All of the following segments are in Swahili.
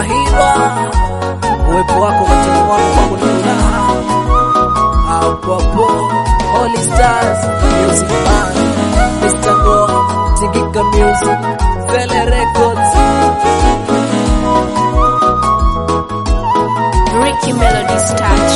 nafahirwa uwepo wako machoni mwangu kwangu ni furaha. Apopo Holy Stars Music Band Mr. Go Tingika Music Vele Records Ricky Melody's touch.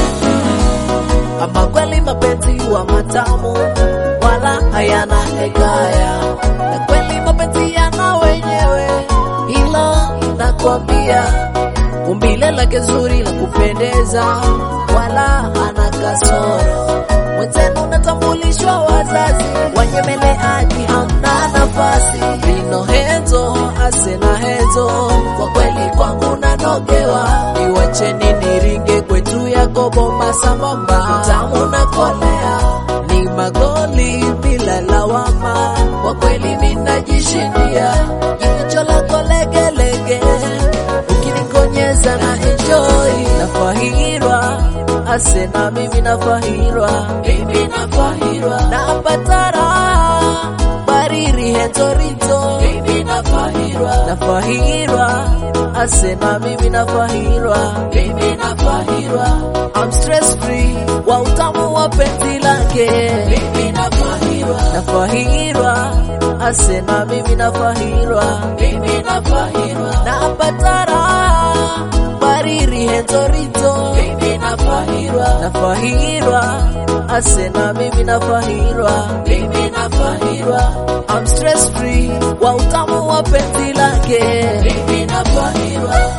Ama kweli mapenzi wa matamu wala hayana hekaya, na kweli mapenzi yana wenyewe, hilo nakwambia. Umbile lake zuri la kupendeza, wala hana kasoro. Mwenzenu natambulishwa wazazi, wanyemeleaji hamna nafasi. Vino henzo asena henzo, kwa kweli kwangu nanogewa. Niwacheni niringe kwetu yako bomba sambamba, tamu na kolea ni magoli bila lawama, kwa kweli minajishindia jicho lako legelege, ukinikonyeza na enjoy, nafahirwa asena mimi nafahirwa, mimi nafahirwa, napata raha bariri hentorito, mimi nafahirwa, nafahirwa asena mimi nafahirwa, mimi nafahirwa, I'm stress free wa utamu wa penzi lake, mimi nafahirwa, nafahirwa asena mimi nafahirwa, mimi nafahirwa, napata raha bariri hentorito, mimi nafahirwa, nafahirwa asena mimi nafahirwa, mimi nafahirwa, I'm stress free wa utamu wa penzi lake, mimi nafahirwa.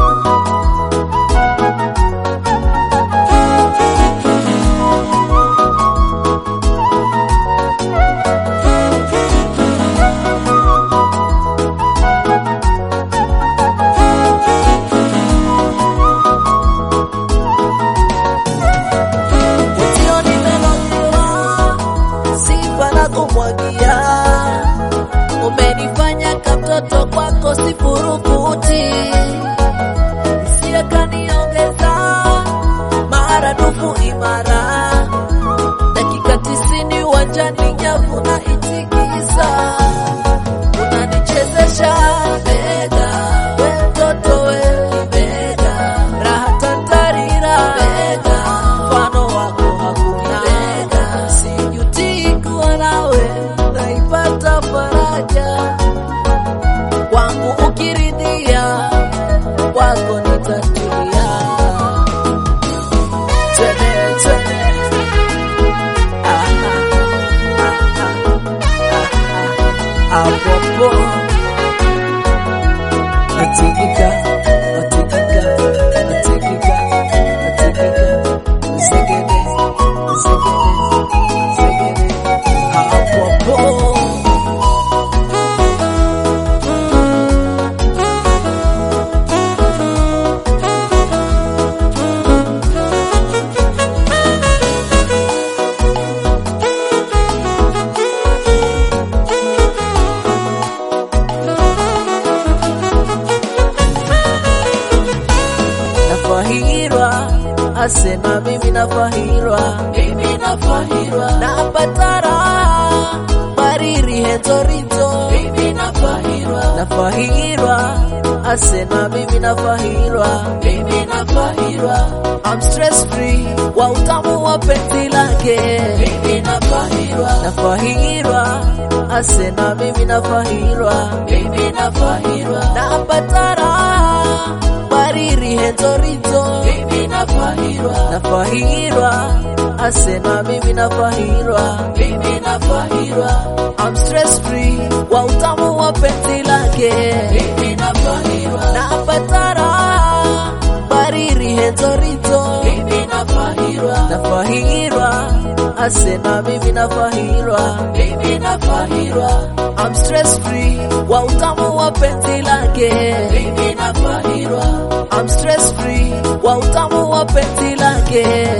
Mwenzio nimelogewa, sifa na kumwagia. Umenifanya kamtoto kwako sifurukuti, hisia kaniongeza maradufu imara. Dakika tisini uwanjani nyavu na itikisa, unanichezesha bega, we mtoto we bega, raha tantarira bega, mfano wako hakuna bega, sijutii kuwa nawe, naipata faraja kwangu ukiridhia, kwako nitatulia. Twende, twende. Ah, ah, ah, ah, ah, ah. Apopo natikika, natikika, natikika, natikika. Zegede, zegede, zegede. Apopo nafahirwa asena mimi nafahirwa mimi nafahirwa napata raha bariri hentorito mimi nafahirwa nafahirwa asena mimi nafahirwa mimi nafahirwa I'm stress free wa utamu wa penzi lake mimi nafahirwa nafahirwa asena mimi nafahirwa mimi nafahirwa napata raha bariri hentorito mimi nafahirwa nafahirwa asena mimi nafahirwa mimi nafahirwa I'm stress free wa utamu wa penzi lake mimi nafahirwa napata raha bariri hentorito mimi nafahirwa nafahirwa asena mimi nafahirwa mimi nafahirwa I'm stress free wa utamu wa penzi lake mimi nafahirwa I'm stress free wa utamu wa penzi lake